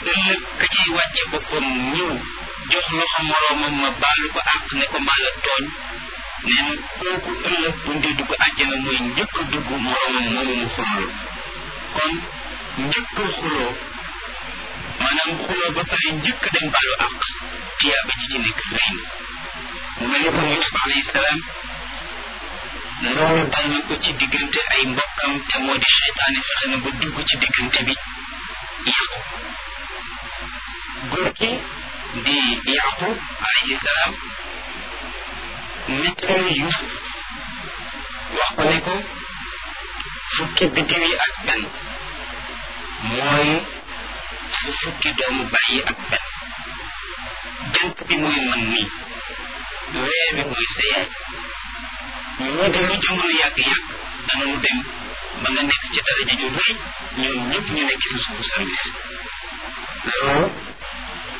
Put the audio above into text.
ëllëg ka ciy wàcce boppam ñëw jox loxo moroomam ma baalu ko àq ne ko maa la tooñ nee na kooku ëllëg bu ndee dugg àjjana mooy njëkk a dugg moroomam moomu mu xuloo kon njëkk a xuloo maanaam xuloo ba pare njëkk dem baalu àq tiyaaba ji ci nekk rëy na mu mel ni kon Yuusuf alayhi salaam loolu dal na ko ci diggante ay mbokkam te moo di seytaane fexe na ba dugg ci diggante bi yàqu góor gi di yaqub alayhi salaam nettali Yuusuf wax ko ne ko fukki biddiw yi ak benn mooy su fukki doomu bàyyi ak benn jant bi mooy man nii weer bi mooy sa yaay ñoo de lu jamono yàgg-yàgg danañu dem ba nga nekk ci daraja ju rëy ñoom ñëpp ñu nekk ci sa suufu service loolu